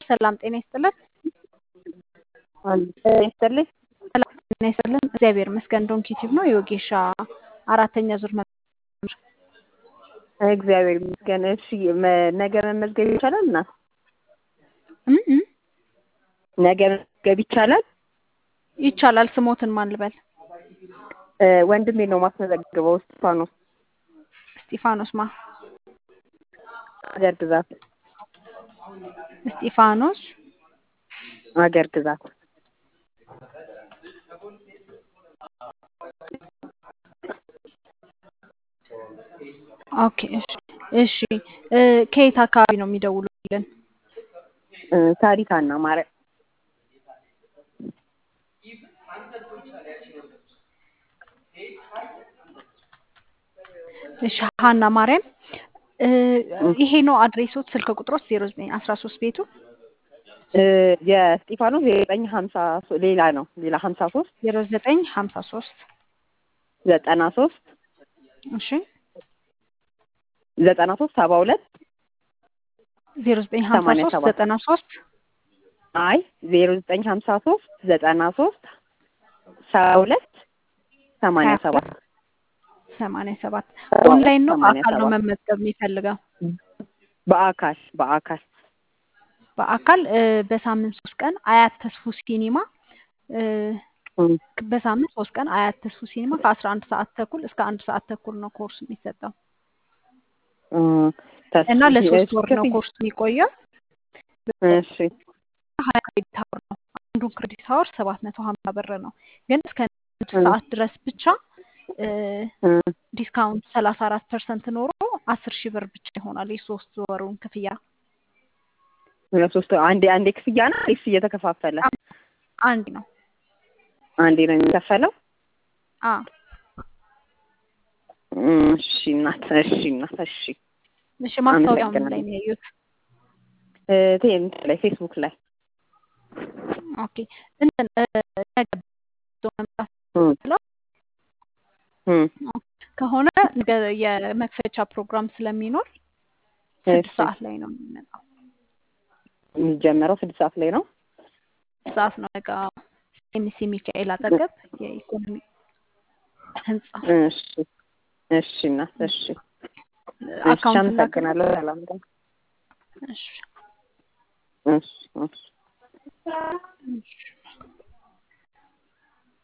ሰላም ጤና ይስጥልን። ይስጥልኝ። ሰላም ጤና ይስጥልን። እግዚአብሔር ይመስገን። ዶንኪ ቲዩብ ነው የወጌሻ አራተኛ ዙር እግዚአብሔር ይመስገን። እሺ መ- ነገ መመዝገብ ይቻላል እና እም እም ነገ መመዝገብ ይቻላል። ይቻላል። ስሞትን ማን ልበል? እ፣ ወንድሜ ነው ማስመዘግበው። እስጢፋኖስ እስጢፋኖስ ማ አገር ግዛት እስጢፋኖስ አገር ግዛት ኦኬ። እሺ እሺ እ፣ ከየት አካባቢ ነው የሚደውሉልን? እ፣ ታሪካና ማርያም እሺ ሀና ማርያም እ፣ ይሄ ነው አድሬሶት፣ ስልክ ቁጥሮች ዜሮ ዘጠኝ አስራ ሶስት ቤቱ እ፣ የእስጢፋኖስ ዘጠኝ ሀምሳ ሶ- ሌላ ነው ሌላ ሀምሳ ሶስት ዜሮ ዘጠኝ ሀምሳ ሶስት ዘጠና ሶስት እሺ ዘጠና ሶስት ሰባ ሁለት ዜሮ ዘጠኝ ሀምሳ ሰማንያ ሶስት ሰባት ዘጠና ሶስት አይ ዜሮ ዘጠኝ ሀምሳ ሶስት ዘጠና ሶስት ሰባ ሁለት ሰማንያ ሀያ ሰባት ሰማንያ ሰባት ሰባ ሁለት ኦንላይን ነው ሰማንያ በአካል ነው ሰባት መመዝገብ የሚፈልገው? በአካል በአካል በአካል እ፣ በሳምንት ሶስት ቀን አያት ተስፉ ሲኒማ እ፣ እም፣ በሳምንት ሶስት ቀን አያት ተስፉ ሲኒማ ከአስራ አንድ ሰዓት ተኩል እስከ አንድ ሰዓት ተኩል ነው ኮርስ የሚሰጠው እ፣ ተስ- እና ለሶስት እሺ፣ ወር ነው ክፍያ ኮርስ የሚቆየው። እሺ ሀያ ክሬዲት አወር ነው። አንዱ ክሬዲት አወር ሰባት መቶ ሀምሳ ብር ነው። ግን እስከ አንድ እ፣ ሰዓት ድረስ ብቻ እ፣ እ፣ ዲስካውንት ሰላሳ አራት ፐርሰንት ኖሮ አስር ሺህ ብር ብቻ ይሆናል የሶስት ወሩን ክፍያ ለሶስት አንዴ አንዴ ክፍያ ነው ወይስ እየተከፋፈለ አንድ ነው። አንዴ ነው የሚከፈለው? አ እም፣ እሺ እናት እሺ እናት እሺ እሺ ማስታወቂያው ምን ላይ አመሰግናለሁ። ነው ያዩት? እ፣ ቴ- እንትን ላይ ፌስቡክ ላይ ኦኬ እንትን እ፣ ነገ ይዞ መምጣት እም፣ ብለው እም፣ ከሆነ ነገ የመክፈቻ ፕሮግራም ስለሚኖር ስድስት እሺ ሰዓት ላይ ነው የሚመጣው። የሚጀመረው ስድስት ሰዓት ላይ ነው። ስድስት ሰዓት ነው ነገ ኤምሲ ሚካኤል አጠገብ የኢኮኖሚ ህንጻ እሺ እሺ እናት እሺ እሺ አካውንት ላክልኝ። አመሰግናለሁ። ሰላም ቀን። እሺ እሺ እሺ እሺ